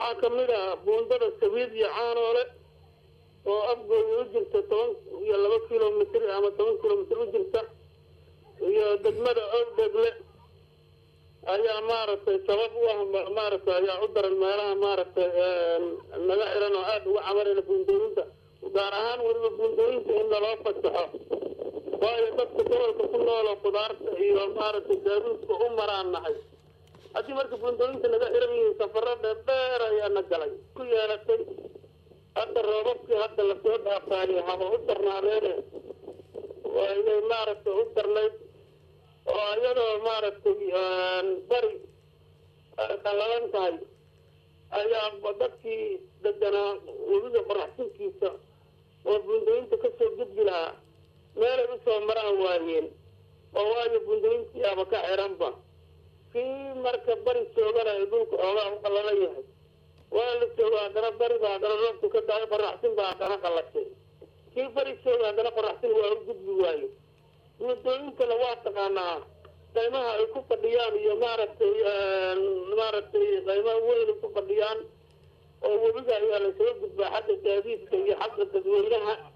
waxaa kamid ah buundada sabiid iyo caanoole oo afgooda u jirta toban iyo laba kilomitr ama toban kilomitr u jirta iyo degmada owdegle ayaa maaragtay sabab u ah maaragtay ayaa u daran meelaha maaragtay naga xiran oo aada uga camarayna buundooyinta gaar ahaan weliba buundooyinta in naloo fasaxo waayo dadka gobolka ku noolo khudaarta iyo maaragtay gaaduudka u maraan nahay haddii marka buundooyinta naga xiran yihiin safaro dheerdheer ayaa na galay ku yeelatay hadda roobabkii hadda lasoo dhaafaayo haba u darnaadeene inay maaragtay u darnayd oo iyadoo maaragtay bari qallalan tahay ayaa dadkii deganaa webiga qoraxsinkiisa oo buundooyinta kasoo gudbi lahaa meelay usoo maraan waayeen oo waayo buundooyintiiaba ka xiranba kii marka bari joogana ay dhulka oogaa u qallalan yahay waa la jooga haddana bariba haddana roobku ka daayo qoraxsin baa haddana qallashay kii bari jooga haddana qoraxsin waa u gudbi waayo buundooyinkana waa taqaanaa qaymaha ay ku fadhiyaan iyo maaragtay maaragtay qaymaha weyn ay ku fadhiyaan oo webiga ayaa lasoo gudbaa xagga gaadiidka iyo xagga dadweynaha